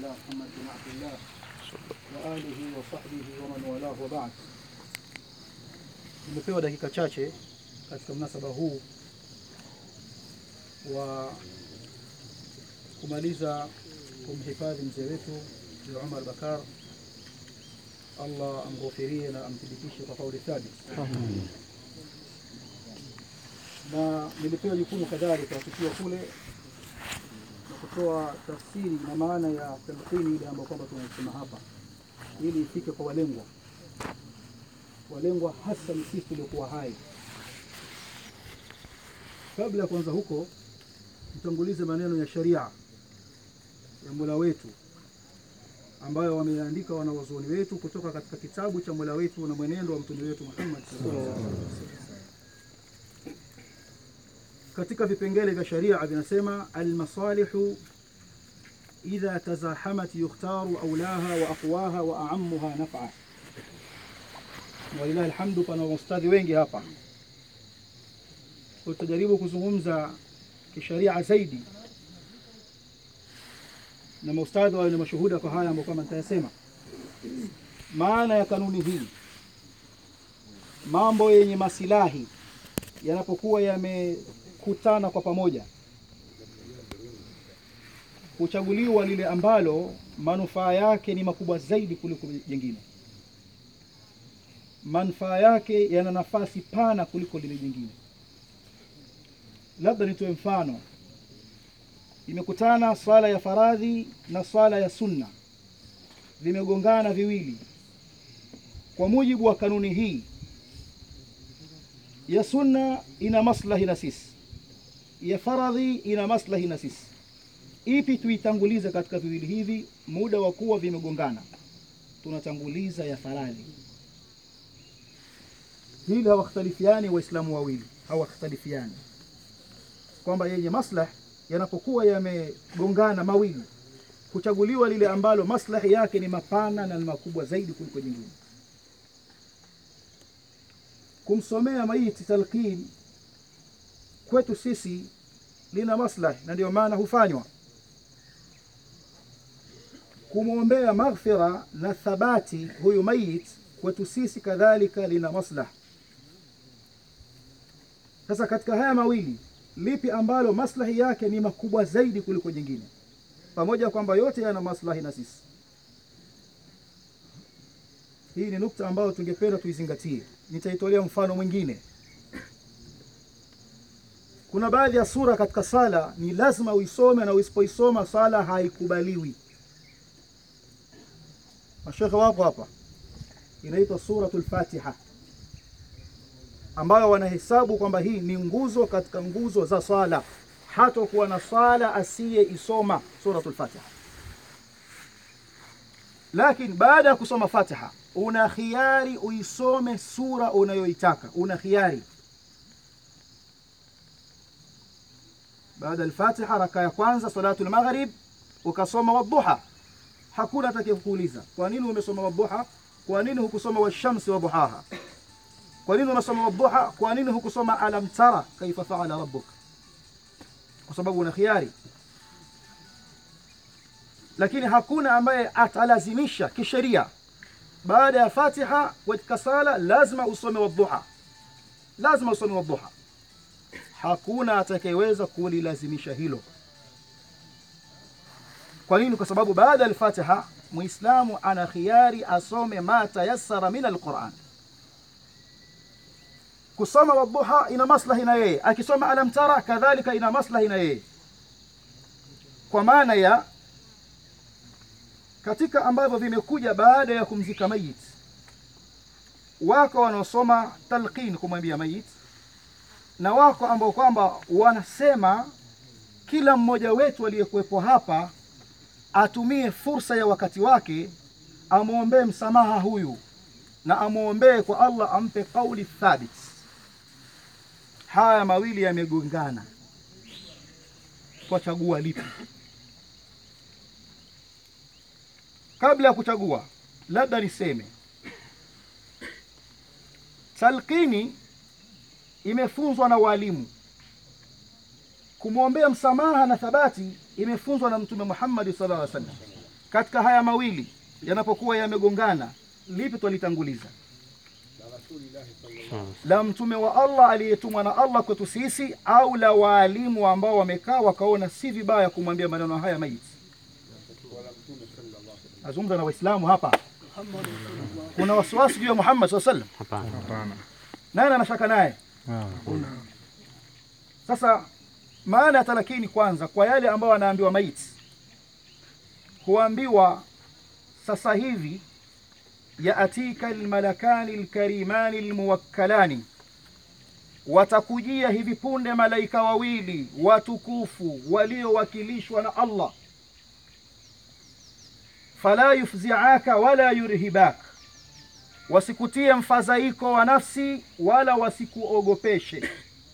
الله محمد بن عبد الله وآله وصحبه ومن والاه وبعد. Nimepewa dakika chache katika mnasaba huu wa kumaliza kumhifadhi mzee wetu Mzee Umar Bakar, Allah amghofirie na amthibitishe kwa kauli thabit. Na nilipewa jukumu kadhalika tukiwa kule na kutoa tafsiri na maana ya talqini ile ambayo kwamba tunaisema hapa, ili ifike kwa walengwa. Walengwa hasa ni sisi tuliokuwa hai. Kabla ya kuanza huko, mtangulize maneno ya sharia ya Mola wetu ambayo wameandika wanawazuoni wetu kutoka katika kitabu cha Mola wetu na mwenendo wa mtume wetu Muhammad sallallahu alaihi wasallam. Katika vipengele vya sharia vinasema almasalihu idha tazahamat yukhtaru aulaha wa aqwaha wa a'ammuha naf'a. Walillahi alhamdu, pana ustadhi wengi hapa, tutajaribu kuzungumza kisharia zaidi na maustadhi wawe ni mashuhuda kwa haya ambayo kama nitayasema. Maana ya kanuni hii, mambo yenye masilahi yanapokuwa yamekutana kwa pamoja, huchaguliwa lile ambalo manufaa yake ni makubwa zaidi kuliko jingine. Manufaa yake yana nafasi pana kuliko lile jingine. Labda nitoe mfano imekutana swala ya faradhi na swala ya sunna, vimegongana viwili. Kwa mujibu wa kanuni hii, ya sunna ina maslahi na sisi, ya faradhi ina maslahi na sisi. Ipi tuitangulize katika viwili hivi? Muda wa kuwa vimegongana, tunatanguliza ya faradhi. Hili hawakhtalifiani Waislamu wawili, hawakhtalifiani kwamba yenye maslahi yanapokuwa yamegongana mawili, kuchaguliwa lile ambalo maslahi yake ni mapana na ni makubwa zaidi kuliko jingine. Kumsomea maiti talqin kwetu sisi lina maslahi, na ndio maana hufanywa. Kumwombea maghfira na thabati huyu mayit kwetu sisi kadhalika lina maslahi. Sasa katika haya mawili lipi ambalo maslahi yake ni makubwa zaidi kuliko jingine, pamoja kwamba yote yana maslahi na sisi? Hii ni nukta ambayo tungependa tuizingatie. Nitaitolea mfano mwingine. Kuna baadhi ya sura katika sala ni lazima uisome, na usipoisoma sala haikubaliwi. Mashekhe wapo hapa, inaitwa Suratul Fatiha ambayo wanahesabu kwamba hii ni nguzo katika nguzo za swala. Hatakuwa na swala asiye isoma suratul Fatiha. Lakini baada ya kusoma Fatiha, una khiari uisome sura unayoitaka, una khiari. Baada al-Fatiha, raka ya kwanza salatul maghrib, ukasoma wadhuha, hakuna atakaye kuuliza kwa nini umesoma wadhuha, kwa nini hukusoma washamsi wa duhaha kwa nini unasoma wadhuha? Kwa nini hukusoma alam tara kaifa faala rabbuk? Kwa sababu una khiari. Lakini hakuna ambaye atalazimisha kisheria baada ya Fatiha katika sala lazima usome wadhuha, lazima usome wadhuha. Hakuna atakayeweza kulilazimisha hilo. Kwa nini? Kwa sababu baada ya al-Fatiha Muislamu ana khiari asome ma tayassara min al-Quran kusoma wadhuha ina maslahi na yeye, akisoma alam tara kadhalika ina maslahi na yeye, kwa maana ya katika ambavyo vimekuja baada ya kumzika mayit. Wako wanaosoma talqin kumwambia mayit, na wako ambao kwamba wanasema kila mmoja wetu aliyekuwepo hapa atumie fursa ya wakati wake amwombee msamaha huyu na amwombee kwa Allah ampe kauli thabit. Haya mawili yamegongana, kwa chagua lipi? Kabla ya kuchagua, labda niseme talqini imefunzwa na walimu, kumwombea msamaha na thabati imefunzwa na Mtume Muhammad sallallahu alaihi wasallam. katika haya mawili yanapokuwa yamegongana, lipi twalitanguliza? La mtume wa Allah aliyetumwa na Allah kwetu sisi, au la waalimu ambao wamekaa wakaona si vibaya kumwambia maneno haya maiti? Nazungumza na Waislamu hapa. Kuna wasiwasi juu ya Muhammad sallallahu alaihi wasallam? Hapana. Nani anashaka naye? Sasa maana ya talakini, kwanza kwa yale ambayo anaambiwa maiti, huambiwa sasa hivi yaatika almalakani alkarimani almuwakkalani, watakujia hivi punde malaika wawili watukufu waliowakilishwa na Allah, fala yufziaka wala yurhibak, wasikutie mfadhaiko wa nafsi wala wasikuogopeshe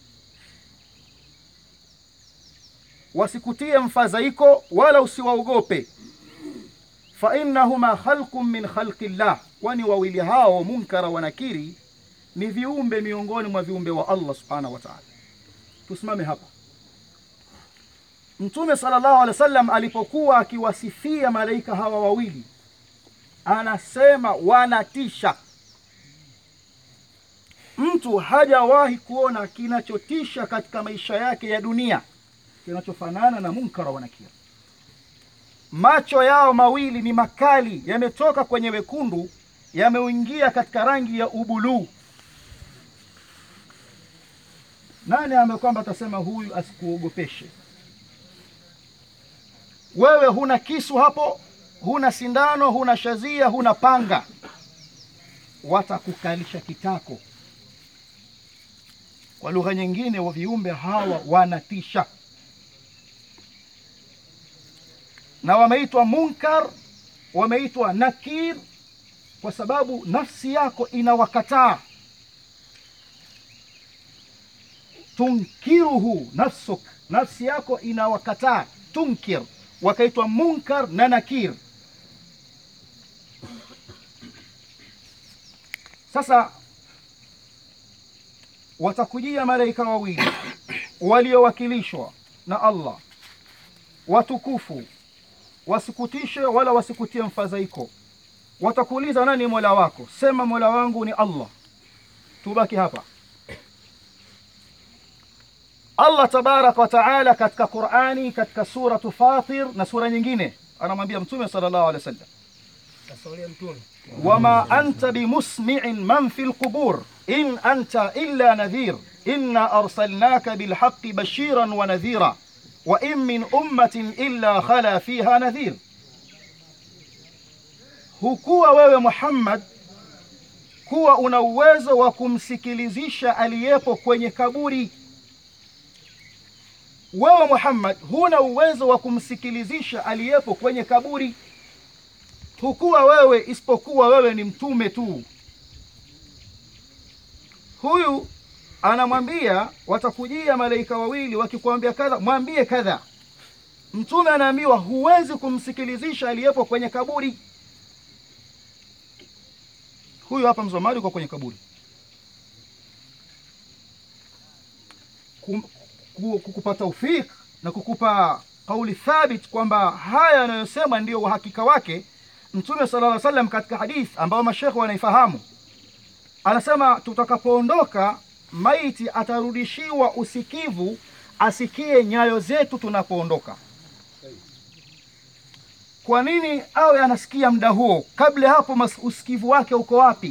wasikutie mfadhaiko wala usiwaogope. fa innahuma khalqun min khalqi llah, kwani wawili hao Munkara wa Nakiri ni viumbe miongoni mwa viumbe wa Allah subhanahu wa ta'ala. Tusimame hapa. Mtume sallallahu alaihi wasallam alipokuwa akiwasifia malaika hawa wawili, anasema wanatisha. Mtu hajawahi kuona kinachotisha katika maisha yake ya dunia kinachofanana na Munkara wa Nakiri. Macho yao mawili ni makali, yametoka kwenye wekundu, yameingia katika rangi ya ubuluu. Nani ambaye kwamba atasema huyu asikuogopeshe wewe? Huna kisu hapo, huna sindano, huna shazia, huna panga, watakukalisha kitako. Kwa lugha nyingine, wa viumbe hawa wanatisha na wameitwa Munkar, wameitwa Nakir kwa sababu nafsi yako inawakataa. Tunkiruhu nafsuk, nafsi yako inawakataa. Tunkir, wakaitwa Munkar na Nakir. Sasa watakujia malaika wawili waliowakilishwa na Allah, watukufu wasikutishe wala wasikutie mfadhaiko. Watakuuliza, nani mola wako? Sema mola wangu ni Allah. Tubaki hapa. Allah tabaraka wa taala katika Qurani, katika suratu Fatir na sura nyingine, anamwambia Mtume sallallahu alaihi wasallam, wama anta bimusmi'in man fi lqubur in anta illa nadhir inna arsalnaka bilhaqi bashiran wa nadhira wa in min ummatin illa khala fiha nadhir, hukuwa wewe Muhammad kuwa una uwezo wa kumsikilizisha aliyepo kwenye kaburi. Wewe Muhammad huna uwezo wa kumsikilizisha aliyepo kwenye kaburi, hukuwa wewe isipokuwa wewe ni mtume tu. Huyu anamwambia watakujia malaika wawili wakikwambia kadha, mwambie kadha. Mtume anaambiwa huwezi kumsikilizisha aliyepo kwenye kaburi. Huyu hapa mzomari uko kwenye kaburi, kukupa taufik na kukupa kauli thabit kwamba haya yanayosema ndiyo uhakika wake. Mtume sallallahu alaihi wasallam katika hadith ambayo mashekhe wanaifahamu anasema tutakapoondoka maiti atarudishiwa usikivu, asikie nyayo zetu tunapoondoka. Kwa nini awe anasikia muda huo? Kabla hapo usikivu wake uko wapi?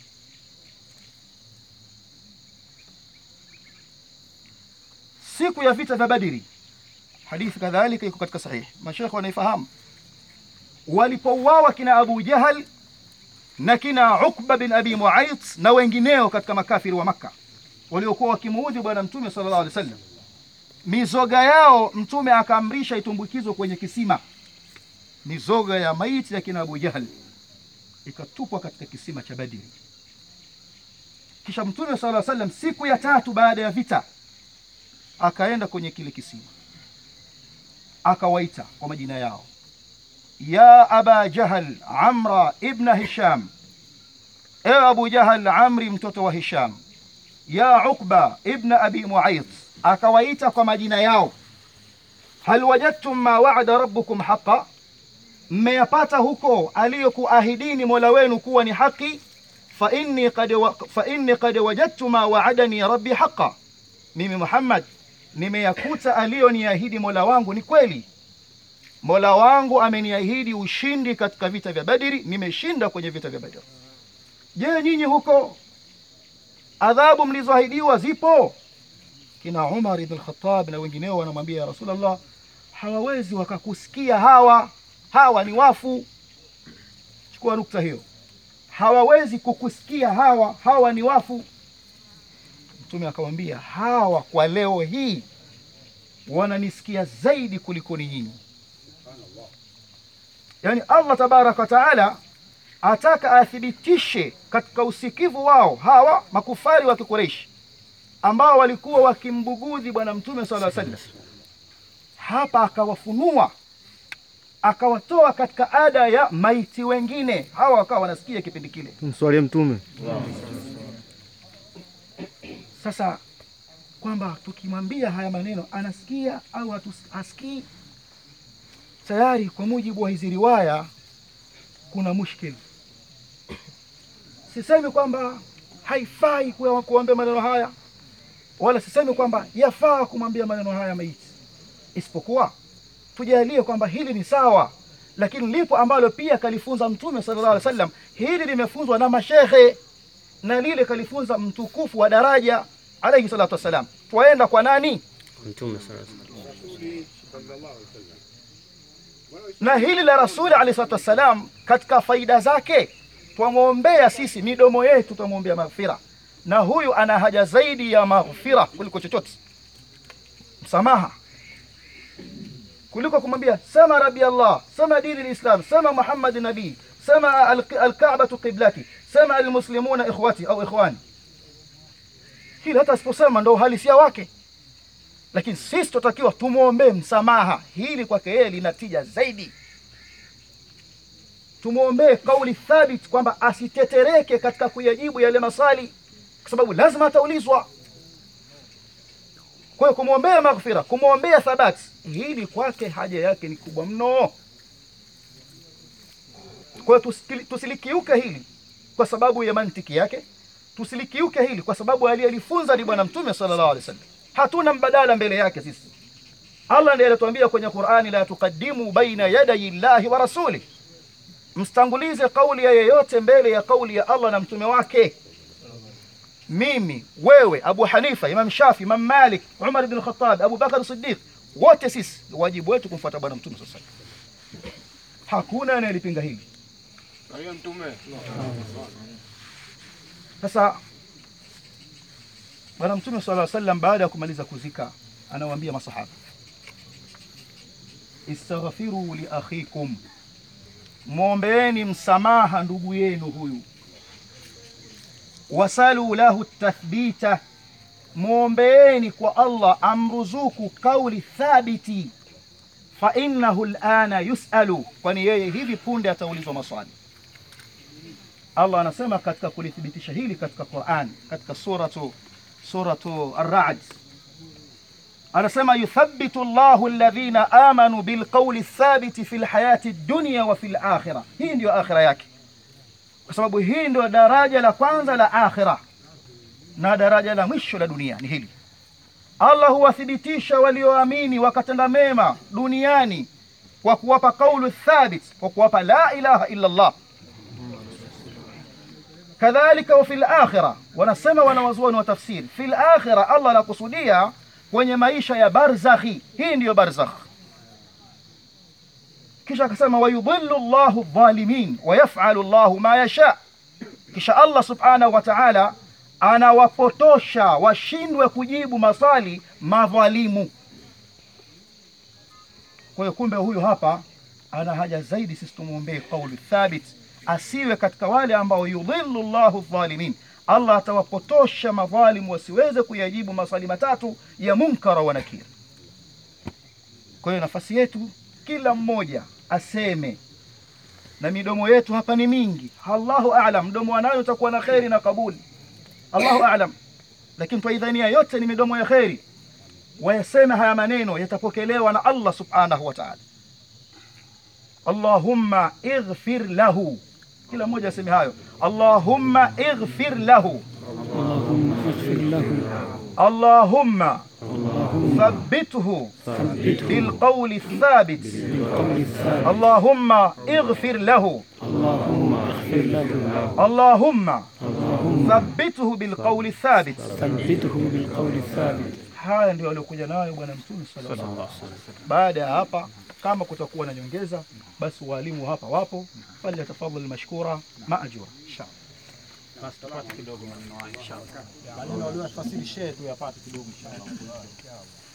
Siku ya vita vya Badiri, hadithi kadhalika iko katika sahihi, mashekhe wanaifahamu. Walipouawa kina Abu Jahal na kina Ukba bin Abi Muayt na wengineo katika makafiri wa Makka waliokuwa wakimuudhi Bwana Mtume sallallahu alaihi wasallam, mizoga yao Mtume akaamrisha itumbukizwe kwenye kisima. Mizoga ya maiti ya kina Abu Jahal ikatupwa katika kisima cha Badri. Kisha Mtume sallallahu alaihi wasallam siku ya tatu baada ya vita akaenda kwenye kile kisima, akawaita kwa majina yao, ya aba Jahal Amra ibna Hisham, ewe Abu Jahal Amri mtoto wa Hisham ya Uqba ibna abi Muayt, akawaita kwa majina yao. Hal wajadtum ma wa'ada rabbukum haqa, mmeyapata huko aliyokuahidini mola wenu kuwa ni haki fa inni qad wa, fa inni qad wajadtu ma waadani rabbi haqa mimi muhammad nimeyakuta aliyoniahidi mola wangu ni kweli mola wangu ameniahidi ushindi katika vita vya badiri nimeshinda kwenye vita vya badiri je nyinyi huko adhabu mlizoahidiwa zipo kina umar ibn khattab na wengineo wanamwambia ya rasulllah hawawezi wakakusikia hawa hawa ni wafu chukua nukta hiyo hawawezi kukusikia hawa hawa ni wafu mtume akamwambia hawa kwa leo hii wananisikia zaidi kuliko ni nyinyi yaani allah tabaraka wataala ataka athibitishe katika usikivu wao hawa makufari wa kikureishi ambao walikuwa wakimbugudhi bwana mtume sala sallam hapa akawafunua akawatoa katika ada ya maiti wengine hawa wakawa wanasikia kipindi kile tumswalie mtume sasa kwamba tukimwambia haya maneno anasikia au hatus- hasikii tayari kwa mujibu wa hizi riwaya kuna mushkil sisemi kwamba haifai kuwa- kuambia maneno haya wala sisemi kwamba yafaa kumwambia maneno haya maiti isipokuwa tujalie kwamba hili ni sawa lakini lipo ambalo pia kalifunza mtume sallallahu alaihi wasallam hili limefunzwa na mashehe na lile kalifunza mtukufu wa daraja alayhi salatu wassalam twaenda kwa nani mtume sallallahu na hili la rasuli alayhi salatu wassalam katika faida zake twamwombea sisi midomo yetu twamwombea maghfira na huyu ana haja zaidi ya maghfira kuliko chochote msamaha kuliko kumwambia sema rabi allah sema dini lislam sema muhammad nabii sema al- alkabatu qiblati sema almuslimuna ikhwati au ikhwani hili hata asiposema ndo uhalisia wake lakini sisi tunatakiwa tumwombee msamaha hili kwake yeye lina tija zaidi tumwombee kauli thabit kwamba asitetereke katika kuyajibu yale maswali kwa sababu lazima ataulizwa kwa hiyo kumwombea maghfira kumwombea thabati hili kwake haja yake ni kubwa mno kwa hiyo tusikili- tusilikiuke hili kwa sababu ya mantiki yake tusilikiuke hili kwa sababu aliyelifunza ni bwana mtume sallallahu alaihi wasallam hatuna mbadala mbele yake sisi allah ndiye alituambia kwenye qurani la tuqaddimu baina yadayi llahi wa rasuli msitangulize kauli ya yeyote mbele ya kauli ya allah na mtume wake mimi wewe abu hanifa imam shafi imam malik umar ibn khattab abu bakar siddiq wote sisi wajibu wetu kumfuata bwana mtume sasa hakuna anayelipinga hili Kwa mtume sasa bwana mtume sala llaw sallam baada ya kumaliza kuzika anawaambia masahaba istaghfiru li akhikum mwombeeni msamaha ndugu yenu huyu wasalu lahu tathbita mwombeeni kwa allah amruzuku kauli thabiti fa innahu lana yusalu kwani yeye hivi punde ataulizwa maswali Allah anasema katika kulithibitisha hili katika Qur'an katika suratu suratu Ar-Ra'd anasema yuthabbitu Allahu alladhina amanu bilqawli thabiti fil hayati dunya wa fil akhirah hii ndio akhira yake kwa sababu hii ndio daraja la kwanza la akhira na daraja la mwisho la dunia ni hili Allah huwathibitisha walioamini wakatenda mema duniani kwa kuwapa kaulu thabit kwa kuwapa la ilaha illa Allah kadhalika wa fil akhira wanasema wanawazuoni wa tafsiri fil akhira Allah anakusudia kwenye maisha ya barzakhi hii ndiyo barzakh kisha akasema wayudhillu llahu dhalimin wayaf'alu llahu ma yasha kisha Allah subhanahu wa ta'ala anawapotosha washindwe kujibu maswali madhalimu kwa hiyo kumbe huyu hapa ana haja zaidi sisi tumwombee kauli thabit asiwe katika wale ambao yudhillu llahu dhalimin allah atawapotosha madhalimu wasiweze kuyajibu maswali matatu ya munkara wa nakir kwa hiyo nafasi yetu kila mmoja aseme na midomo yetu hapa ni mingi allahu alam mdomo wa nani utakuwa na kheri na kabuli allahu alam lakini twaidhania yote ni midomo ya kheri wayaseme haya maneno yatapokelewa na allah subhanahu wa taala Allahumma ighfir lahu. Kila mmoja aseme hayo, Allahumma ighfir lahu, اللهم اغفر له Allahumma اللهم thabbithu ثبته bilqawli الثابت, بالقول الثابت Allahumma ighfir lahu, اللهم اغفر له Allahumma اللهم thabbithu bilqawli الثابت. ثبته بالقول الثابت Haya ndio aliokuja nayo Bwana Mtume sallallahu alaihi wasallam. Baada ya hapa, kama kutakuwa na nyongeza, basi walimu hapa wapo, fali tafadhali mashkura maajura inshallah. Basi tupate kidogo maneno haya inshallah. Maneno aliyofasiri shehe tu yapate kidogo inshallah.